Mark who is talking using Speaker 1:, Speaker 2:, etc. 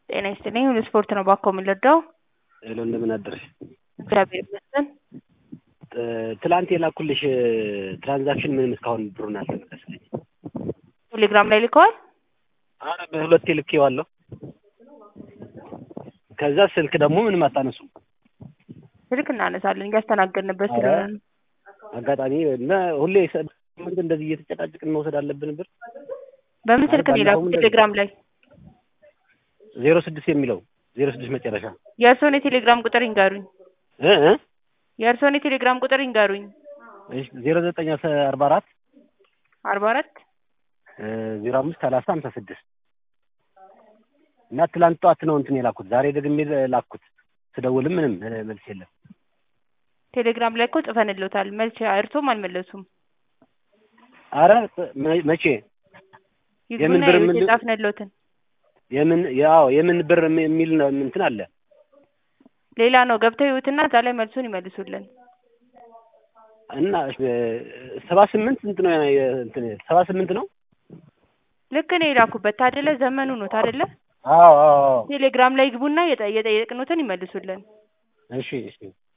Speaker 1: ጤና ይስጥልኝ ሁሉ ስፖርት ነው ባኮ የምንረዳው።
Speaker 2: ሄሎ እንደምን አደርሽ?
Speaker 1: እግዚአብሔር ይመስገን።
Speaker 2: ትላንት የላኩልሽ ትራንዛክሽን ምንም እስካሁን ብሩን አልተመለሰልኝ።
Speaker 1: ቴሌግራም ላይ ልከዋል።
Speaker 2: አረ በሁለቴ ልኬዋለሁ። ከዛ ስልክ ደግሞ ምንም አታነሱም።
Speaker 1: ስልክ እናነሳለን እያስተናገድንበት
Speaker 2: ኧረ
Speaker 1: ስለሆነ ነው።
Speaker 2: አጋጣሚ እና ሁሌ ሳምንት እንደዚህ እየተጨቃጭቅን መውሰድ አለብን ብር
Speaker 1: በምን ስልክ ነው
Speaker 2: ባለፈው
Speaker 1: የላኩት?
Speaker 2: እንደዚህ-
Speaker 1: ቴሌግራም ላይ
Speaker 2: ዜሮ ስድስት የሚለው ዜሮ ስድስት መጨረሻ
Speaker 1: የእርስዎን የቴሌግራም ቁጥር ይንገሩኝ።
Speaker 2: እ እ
Speaker 1: የእርስዎን የቴሌግራም ቁጥር ይንገሩኝ።
Speaker 2: እሺ ዜሮ ዘጠኝ አርባ አራት
Speaker 1: አርባ አራት
Speaker 2: ዜሮ አምስት ሰላሳ ሀምሳ ስድስት እና ትላንት ጠዋት ነው እንትን የላኩት። ዛሬ ደግሜ ላኩት። ስደውልም ምንም እ መልስ የለም።
Speaker 1: ቴሌግራም ላይ እኮ ጽፈንልዎታል። መልስ እርሶም አልመለሱም።
Speaker 2: አረ መ- መቼ የምን
Speaker 1: ይግቡና
Speaker 2: ብር
Speaker 1: የቤት
Speaker 2: ምንድን-
Speaker 1: የጻፍንልዎትን
Speaker 2: የምን ያው የምን ብር የሚል ነው እንትን አለ
Speaker 1: ሌላ ነው ገብተው ይዩትና እዛ ላይ መልሱን ይመልሱልን።
Speaker 2: እና ሰባ ስምንት ስንት ነው የ- እንትን ሰባ ስምንት ነው።
Speaker 1: ልክ ነው የላኩበት ታደለ ዘመኑ ነው ታደለ።
Speaker 2: አዎ አዎ አዎ።
Speaker 1: ቴሌግራም ላይ ይግቡና የጠ- የጠየቅኑትን ይመልሱልን።
Speaker 2: እሺ እሺ